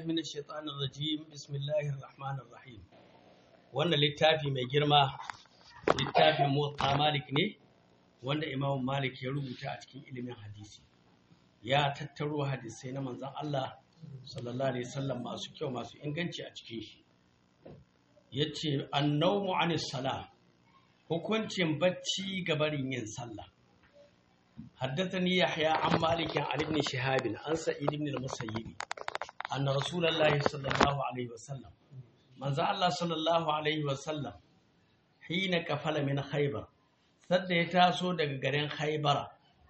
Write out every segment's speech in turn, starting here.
من الشيطان الرجيم بسم الله الرحمن الرحيم wannan littafi mai girma littafin motsa malik ne wanda imam malik ya rubuta a cikin ilimin hadisi ya tattaro hadisai na manzan Allah sallallahu alaihi wasallam masu kyau masu inganci a cikin shi yace annawmu anis sala hukuncin bacci ga barin yin sallah حدثني يحيى عن مالك عن ابن شهاب عن سعيد بن المسيب أن رسول الله صلى الله عليه وسلم من الله صلى الله عليه وسلم حين كفل من خيبر سد يتاسو daga garin Khaybara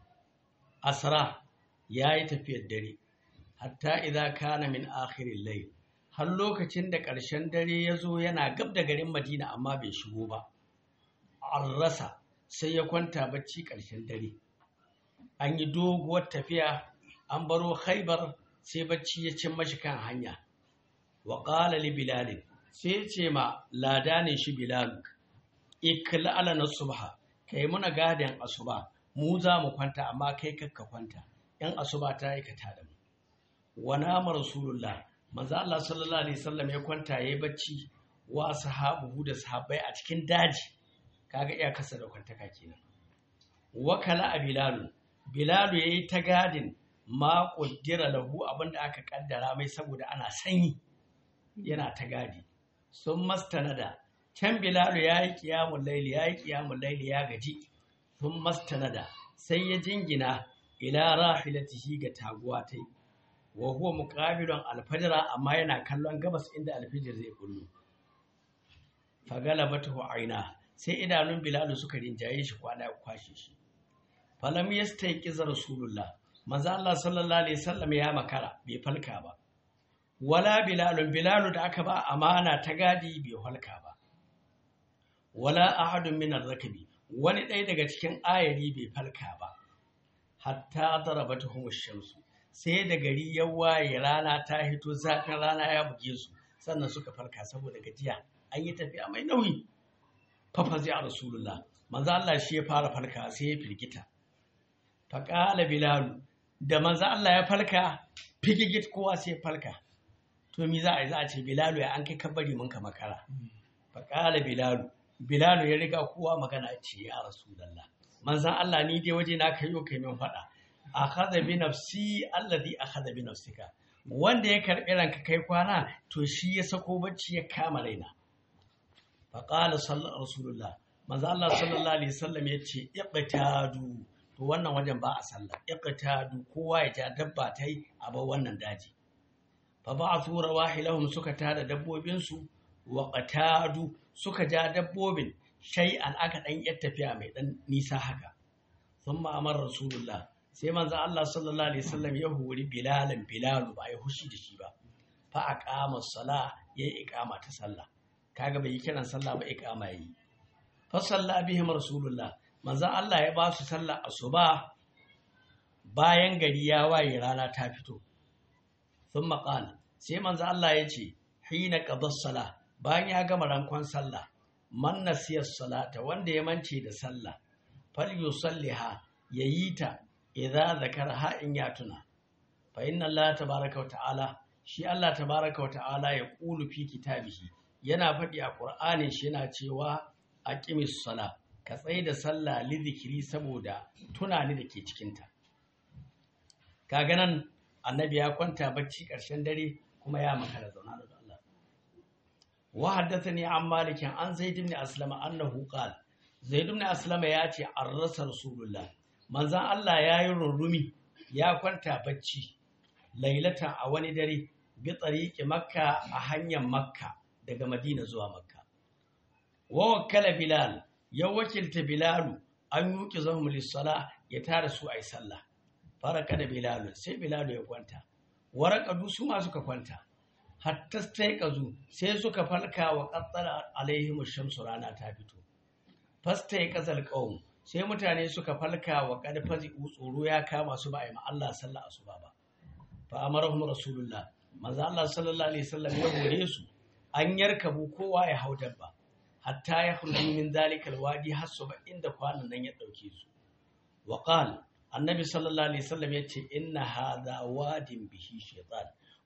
asra yayi tafiyar dare hatta idza kana min akhiril layl har lokacin da ƙarshen dare ya zo yana gab da garin Madina amma bai shigo ba an rasa sai ya kwanta bacci ƙarshen dare an yi doguwar tafiya an baro haibar sai bacci ya cin mashi kan hanya wa ƙala li bilalin sai ce ma ladanin shi bilalu ikla ala na subha kai muna gadin asuba mu za mu kwanta amma kai kakka kwanta yan asuba ta yi ka tada mu wa nama rasulullah manzo Allah sallallahu alaihi wasallam ya kwanta yayi bacci wa sahabu da sahabbai a cikin daji kaga iya kasa da kwantaka kenan wakala a bilalu bilalu ya yi ta gadin ma ƙuddira lahu abinda aka ƙaddara mai saboda ana sanyi yana ta gadi sun mastanada can bilalu ya yi ƙiyamun laili ya yi ƙiyamun laili ya gaji sun mastanada sai ya jingina ila rahilatihi ga taguwa ta yi wa huwa muqabilun alfajira amma yana kallon gabas inda alfijir zai kullu fagalabatu aina sai idanun bilalu suka rinjaye shi kwana ya kwashe shi falam yastayqiz rasulullah manzo Allah sallallahu alaihi wasallam ya makara bai falka ba wala bilal bilal da aka ba amana ta gadi bai falka ba wala ahadun min ar-rakbi wani ɗaya daga cikin ayari bai falka ba hatta darabatuhum ash-shamsu sai da gari ya waye rana ta hito zafin rana ya buge su sannan suka falka saboda gajiya an yi tafiya mai nauyi fafazi a rasulullah manzo Allah shi ya fara falka sai ya firgita faƙala bilalu da manzo Allah ya falka figigit kowa sai ya falka to mi za a yi za a ce bilalu ya an kai kabari mun ka makara faƙala bilalu bilalu ya riga kowa magana ce ya rasulullah manzo Allah ni dai waje na kai kai min faɗa akhadha bi nafsi alladhi akhadha bi nafsika wanda ya karɓi ranka kai kwana to shi ya sako bacci ya kama raina faƙala sallar rasulullah manzo Allah sallallahu alaihi wasallam ya ce iqtadu to wannan wajen ba a sallah iqtadu kowa ya ja dabba tai a bar wannan daji fa ba'athu rawahilahum suka tada dabbobin su wa qatadu suka ja dabbobin shay'an aka dan yar tafiya mai dan nisa haka thumma amara rasulullah sai manzo Allah sallallahu alaihi wasallam ya hori bilalan bilalu ba ya hushi da shi ba fa aqama as-salah yayi iqama ta sallah kaga bai yi kiran sallah ba iqama yayi fa salla bihim rasulullah manzan Allah ya ba su sallar asuba bayan gari ya waye rana ta fito sun maƙala sai manzan Allah ya ce hina ƙabar sala bayan ya gama rankon sallah man nasiyar salata wanda ya mance da sallah fal yusalliha ya yi ta idza zakara in ya tuna fa inna Allah tabaraka wa ta'ala shi Allah tabaraka wa ta'ala ya qulu fi kitabihi yana faɗi a Qur'anin shi yana cewa aqimis sala ka tsaye da sallah lidikiri saboda tunani da ke cikinta kaga nan annabi ya kwanta bacci ƙarshen dare kuma ya makara zauna da Allah wa haddathani an malikin an zaid ibn aslama annahu qala zaid ibn aslama ya ce an rasa rasulullah manzon Allah ya yi rurrumi ya kwanta bacci lailata a wani dare bi tsariƙi makka a hanyar makka daga madina zuwa makka wa wakala bilal ya wakilta bilalu an yuki zahum lissala ya tara su a yi sallah faraka da bilalu sai bilalu ya kwanta waraka su ma suka kwanta hatta sai kazu sai suka falka wa qattala alaihim shamsu rana ta fito fasta ya kazal qaum sai mutane suka falka wa qad fazi tsoro ya kama su ba a yi ma Allah sallah asuba ba fa amarahum rasulullah manzo Allah sallallahu alaihi wasallam ya hore su an yarkabu kowa ya hau dabba hatta ya khruju min dalika alwadi hasu ba inda kwanan nan ya dauke su wa qala annabi sallallahu alaihi wasallam yace inna hadha wadin bihi shaytan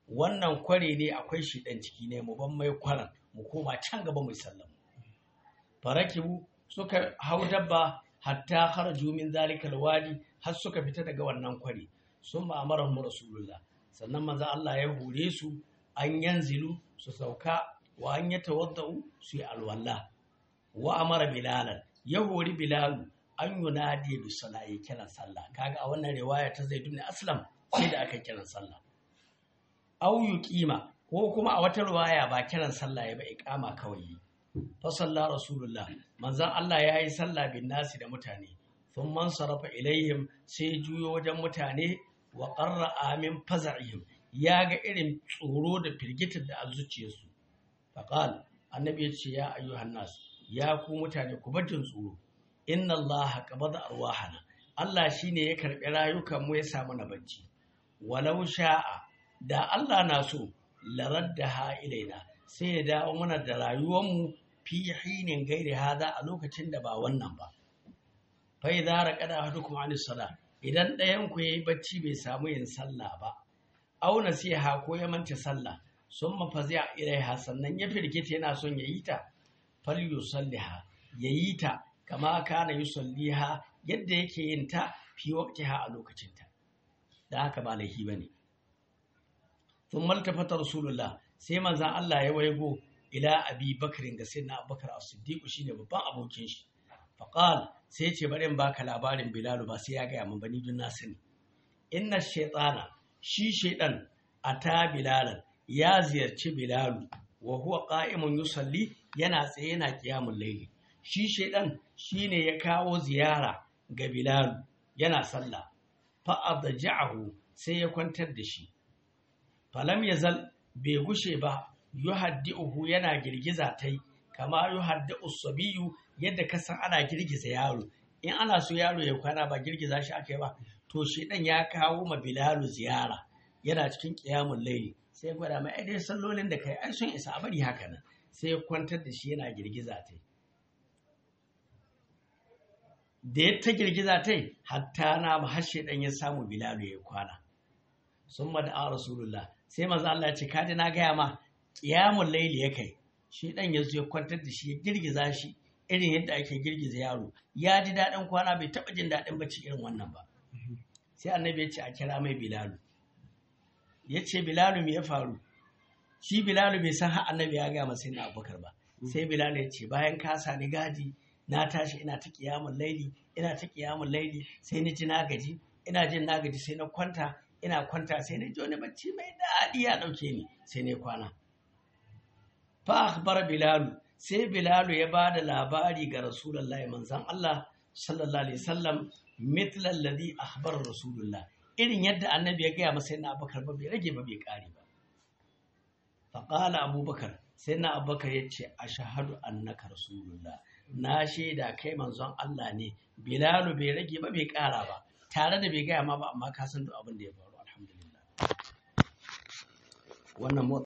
wannan kware ne akwai shi dan ciki ne mu ban mai kwaran mu koma can gaba mu sallama farakibu suka hau dabba hatta kharaju min zalikal wadi har suka fita daga wannan kware sun ma'amara mu rasulullah sannan manzo Allah ya hure su an yanzilu su sauka wa an yatawaddau su yi alwala wa amara bilalan ya hori bilalu an yunadi bi salayi kiran sallah kaga a wannan riwaya ta zaid ibn aslam sai da aka kiran sallah aw yuqima ko kuma a wata riwaya ba kiran sallah ya ba iqama kawai fa salla rasulullah manzon Allah ya yi sallah bin nasi da mutane sun man sarafa ilaihim sai juyo wajen mutane wa qarra amin faza'ihim ya ga irin tsoro da firgitar da a zuciyarsu faqal annabi ya ce ya ayyuhan nas ya ku mutane ku bar jin tsoro inna Allah qabada arwahana Allah shine ya karbi rayukan mu ya samu na bacci walau sha'a da Allah na so laraddaha ilaina sai ya dawo mana da rayuwar mu fi hinin gairi hada a lokacin da ba wannan ba fa idza raqada ahadukum an sala idan ɗayan ku yayi bacci bai samu yin sallah ba aw nasiha ko ya manta sallah summa fazi'a ilaiha sannan ya firgita yana son ya yi ta falyusalliha yayi ta kama kana yusalliha yadda yake yin ta fi waqtiha a lokacin ta da haka ba laifi bane thumma altafata rasulullah sai manzon Allah ya waigo ila abi bakrin da sayyidina abubakar as-siddiq shine babban abokin shi faqal sai ya ce bari in baka labarin bilal ba sai ya ga mun bani dun na sani inna shaytana shi shaydan ata bilalan ya ziyarci bilalu wa huwa qa'imun yusalli yana tsaye yana qiyamul layli shi shedan shine ya kawo ziyara ga bilalu yana sallah fa adja'ahu sai ya kwantar da shi falam yazal bai gushe ba yuhaddi'uhu yana girgiza tai kama yuhaddi'u sabiyu yadda kasan ana girgiza yaro in ana so yaro ya kwana ba girgiza shi akai ba to shedan ya kawo ma bilalu ziyara yana cikin qiyamul layli sai gwada mai ai dai sallolin da kai ai sun isa a bari haka nan sai ya kwantar da shi yana girgiza ta da ya ta girgiza ta hatta na hashe dan ya samu bilalu ya kwana sun da a rasulullah sai maza Allah ya ce kaji na gaya ma kiyamun laili ya kai shi dan ya zo ya kwantar da shi ya girgiza shi irin yadda ake girgiza yaro ya ji daɗin kwana bai taɓa jin daɗin bacci irin wannan ba sai annabi ya ce a kira mai bilalu ya ce bilalu me ya faru shi bilalu bai san har annabi ya gaya masa na abubakar ba sai bilalu ya ce bayan ka sani gadi na tashi ina ta kiyamun laili ina ta kiyamun laili sai ni ji na gaji ina jin na gaji sai na kwanta ina kwanta sai na ji wani bacci mai daɗi ya ɗauke ni sai na kwana fa akhbar bilalu sai bilalu ya ba da labari ga rasulullahi manzon Allah sallallahu alaihi wasallam mithla alladhi akhbara rasulullah irin yadda annabi ya gaya masa yana abubakar ba bai rage ba bai kare ba faƙala abubakar sai na abubakar ya ce a shahadu annaka rasulullah na shaida kai manzon Allah ne bilalu bai rage ba bai ƙara ba tare da bai gaya ma ba amma ka san duk abin da ya faru alhamdulillah wannan